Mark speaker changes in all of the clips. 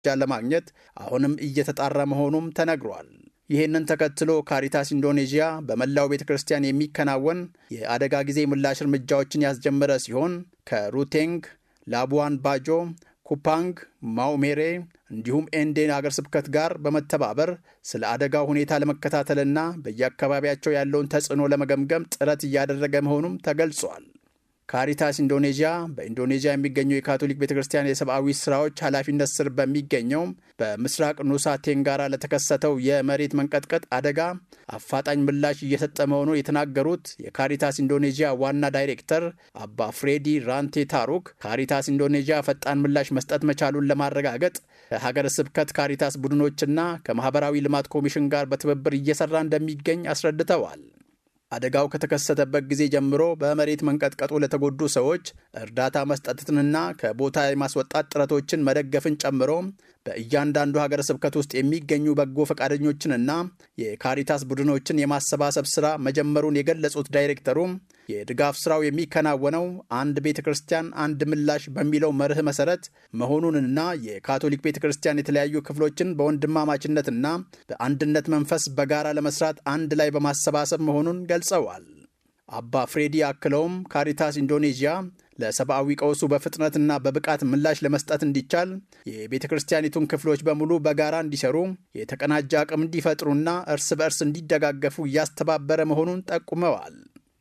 Speaker 1: ለማግኘት አሁንም እየተጣራ መሆኑም ተነግሯል። ይህንን ተከትሎ ካሪታስ ኢንዶኔዥያ በመላው ቤተ ክርስቲያን የሚከናወን የአደጋ ጊዜ ምላሽ እርምጃዎችን ያስጀመረ ሲሆን ከሩቴንግ፣ ላቡዋን ባጆ፣ ኩፓንግ፣ ማውሜሬ እንዲሁም ኤንዴን አገር ስብከት ጋር በመተባበር ስለ አደጋው ሁኔታ ለመከታተልና በየአካባቢያቸው ያለውን ተጽዕኖ ለመገምገም ጥረት እያደረገ መሆኑም ተገልጿል። ካሪታስ ኢንዶኔዥያ በኢንዶኔዥያ የሚገኘው የካቶሊክ ቤተ ክርስቲያን የሰብአዊ ስራዎች ኃላፊነት ስር በሚገኘው በምስራቅ ኑሳ ቴንጋራ ለተከሰተው የመሬት መንቀጥቀጥ አደጋ አፋጣኝ ምላሽ እየሰጠ መሆኑን የተናገሩት የካሪታስ ኢንዶኔዥያ ዋና ዳይሬክተር አባ ፍሬዲ ራንቴ ታሩክ ካሪታስ ኢንዶኔዥያ ፈጣን ምላሽ መስጠት መቻሉን ለማረጋገጥ ከሀገረ ስብከት ካሪታስ ቡድኖችና ከማህበራዊ ልማት ኮሚሽን ጋር በትብብር እየሰራ እንደሚገኝ አስረድተዋል። አደጋው ከተከሰተበት ጊዜ ጀምሮ በመሬት መንቀጥቀጡ ለተጎዱ ሰዎች እርዳታ መስጠትንና ከቦታ የማስወጣት ጥረቶችን መደገፍን ጨምሮ በእያንዳንዱ ሀገረ ስብከት ውስጥ የሚገኙ በጎ ፈቃደኞችንና የካሪታስ ቡድኖችን የማሰባሰብ ስራ መጀመሩን የገለጹት ዳይሬክተሩ የድጋፍ ስራው የሚከናወነው አንድ ቤተ ክርስቲያን አንድ ምላሽ በሚለው መርህ መሰረት መሆኑንና የካቶሊክ ቤተ ክርስቲያን የተለያዩ ክፍሎችን በወንድማማችነትና በአንድነት መንፈስ በጋራ ለመስራት አንድ ላይ በማሰባሰብ መሆኑን ገልጸዋል። አባ ፍሬዲ አክለውም ካሪታስ ኢንዶኔዥያ ለሰብአዊ ቀውሱ በፍጥነትና በብቃት ምላሽ ለመስጠት እንዲቻል የቤተ ክርስቲያኒቱን ክፍሎች በሙሉ በጋራ እንዲሰሩ የተቀናጀ አቅም እንዲፈጥሩና እርስ በእርስ እንዲደጋገፉ እያስተባበረ መሆኑን ጠቁመዋል።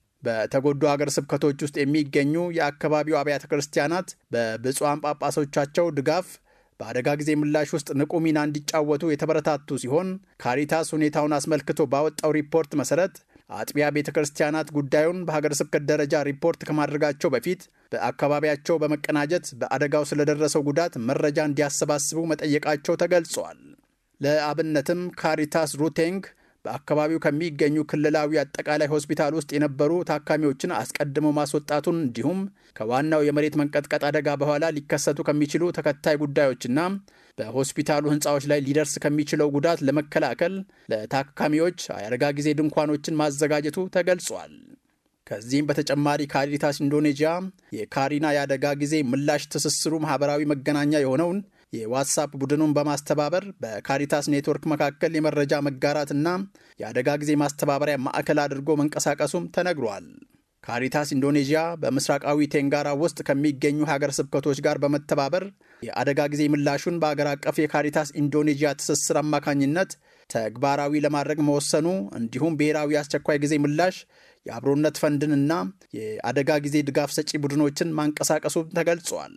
Speaker 1: በተጎዱ አገር ስብከቶች ውስጥ የሚገኙ የአካባቢው አብያተ ክርስቲያናት በብፁዓን ጳጳሶቻቸው ድጋፍ በአደጋ ጊዜ ምላሽ ውስጥ ንቁ ሚና እንዲጫወቱ የተበረታቱ ሲሆን ካሪታስ ሁኔታውን አስመልክቶ ባወጣው ሪፖርት መሰረት አጥቢያ ቤተ ክርስቲያናት ጉዳዩን በሀገረ ስብከት ደረጃ ሪፖርት ከማድረጋቸው በፊት በአካባቢያቸው በመቀናጀት በአደጋው ስለደረሰው ጉዳት መረጃ እንዲያሰባስቡ መጠየቃቸው ተገልጿል። ለአብነትም ካሪታስ ሩቴንግ በአካባቢው ከሚገኙ ክልላዊ አጠቃላይ ሆስፒታል ውስጥ የነበሩ ታካሚዎችን አስቀድሞ ማስወጣቱን እንዲሁም ከዋናው የመሬት መንቀጥቀጥ አደጋ በኋላ ሊከሰቱ ከሚችሉ ተከታይ ጉዳዮችና በሆስፒታሉ ሕንፃዎች ላይ ሊደርስ ከሚችለው ጉዳት ለመከላከል ለታካሚዎች የአደጋ ጊዜ ድንኳኖችን ማዘጋጀቱ ተገልጿል። ከዚህም በተጨማሪ ካሪታስ ኢንዶኔዥያ የካሪና የአደጋ ጊዜ ምላሽ ትስስሩ ማህበራዊ መገናኛ የሆነውን የዋትሳፕ ቡድኑን በማስተባበር በካሪታስ ኔትወርክ መካከል የመረጃ መጋራትና የአደጋ ጊዜ ማስተባበሪያ ማዕከል አድርጎ መንቀሳቀሱም ተነግሯል። ካሪታስ ኢንዶኔዥያ በምስራቃዊ ቴንጋራ ውስጥ ከሚገኙ ሀገር ስብከቶች ጋር በመተባበር የአደጋ ጊዜ ምላሹን በአገር አቀፍ የካሪታስ ኢንዶኔዥያ ትስስር አማካኝነት ተግባራዊ ለማድረግ መወሰኑ እንዲሁም ብሔራዊ አስቸኳይ ጊዜ ምላሽ የአብሮነት ፈንድንና የአደጋ ጊዜ ድጋፍ ሰጪ ቡድኖችን ማንቀሳቀሱ ተገልጿል።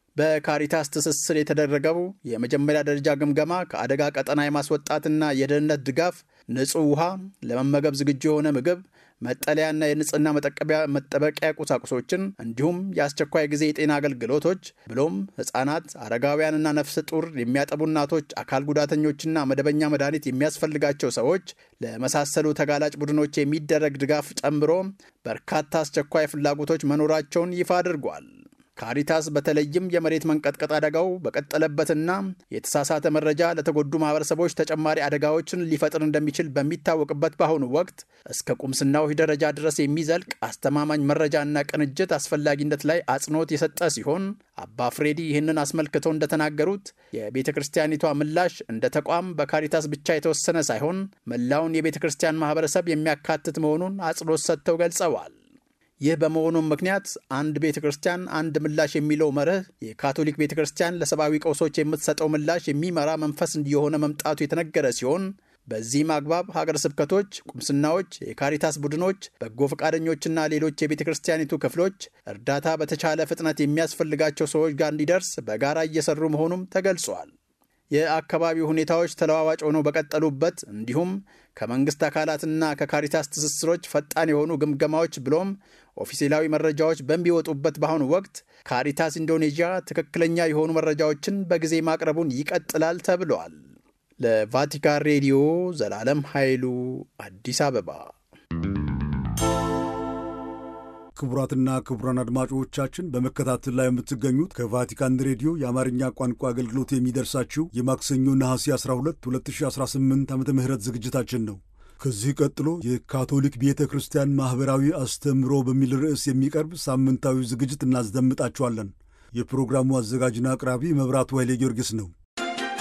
Speaker 1: በካሪታስ ትስስር የተደረገው የመጀመሪያ ደረጃ ግምገማ ከአደጋ ቀጠና የማስወጣትና የደህንነት ድጋፍ፣ ንጹህ ውሃ፣ ለመመገብ ዝግጁ የሆነ ምግብ፣ መጠለያና የንጽህና መጠበቂያ ቁሳቁሶችን እንዲሁም የአስቸኳይ ጊዜ የጤና አገልግሎቶች ብሎም ሕፃናት፣ አረጋውያንና ነፍሰ ጡር የሚያጠቡ እናቶች፣ አካል ጉዳተኞችና መደበኛ መድኃኒት የሚያስፈልጋቸው ሰዎች ለመሳሰሉ ተጋላጭ ቡድኖች የሚደረግ ድጋፍ ጨምሮ በርካታ አስቸኳይ ፍላጎቶች መኖራቸውን ይፋ አድርጓል። ካሪታስ በተለይም የመሬት መንቀጥቀጥ አደጋው በቀጠለበትና የተሳሳተ መረጃ ለተጎዱ ማህበረሰቦች ተጨማሪ አደጋዎችን ሊፈጥር እንደሚችል በሚታወቅበት በአሁኑ ወቅት እስከ ቁምስናው ደረጃ ድረስ የሚዘልቅ አስተማማኝ መረጃና ቅንጅት አስፈላጊነት ላይ አጽንኦት የሰጠ ሲሆን አባ ፍሬዲ ይህንን አስመልክተው እንደተናገሩት የቤተ ክርስቲያኒቷ ምላሽ እንደ ተቋም በካሪታስ ብቻ የተወሰነ ሳይሆን መላውን የቤተ ክርስቲያን ማህበረሰብ የሚያካትት መሆኑን አጽንኦት ሰጥተው ገልጸዋል። ይህ በመሆኑም ምክንያት አንድ ቤተ ክርስቲያን አንድ ምላሽ የሚለው መርህ የካቶሊክ ቤተ ክርስቲያን ለሰብአዊ ቀውሶች የምትሰጠው ምላሽ የሚመራ መንፈስ እየሆነ መምጣቱ የተነገረ ሲሆን በዚህም አግባብ ሀገር ስብከቶች፣ ቁምስናዎች፣ የካሪታስ ቡድኖች፣ በጎ ፈቃደኞችና ሌሎች የቤተ ክርስቲያኒቱ ክፍሎች እርዳታ በተቻለ ፍጥነት የሚያስፈልጋቸው ሰዎች ጋር እንዲደርስ በጋራ እየሰሩ መሆኑም ተገልጿል። የአካባቢው ሁኔታዎች ተለዋዋጭ ሆነው በቀጠሉበት እንዲሁም ከመንግስት አካላትና ከካሪታስ ትስስሮች ፈጣን የሆኑ ግምገማዎች ብሎም ኦፊሴላዊ መረጃዎች በሚወጡበት በአሁኑ ወቅት ካሪታስ ኢንዶኔዥያ ትክክለኛ የሆኑ መረጃዎችን በጊዜ ማቅረቡን ይቀጥላል ተብለዋል። ለቫቲካን ሬዲዮ ዘላለም ኃይሉ አዲስ አበባ።
Speaker 2: ክቡራትና ክቡራን አድማጮቻችን በመከታተል ላይ የምትገኙት ከቫቲካን ሬዲዮ የአማርኛ ቋንቋ አገልግሎት የሚደርሳችሁ የማክሰኞ ነሐሴ 12 2018 ዓ ም ዝግጅታችን ነው። ከዚህ ቀጥሎ የካቶሊክ ቤተ ክርስቲያን ማኅበራዊ አስተምህሮ በሚል ርዕስ የሚቀርብ ሳምንታዊ ዝግጅት እናስደምጣችኋለን። የፕሮግራሙ አዘጋጅና አቅራቢ መብራቱ ኃይሌ ጊዮርጊስ ነው።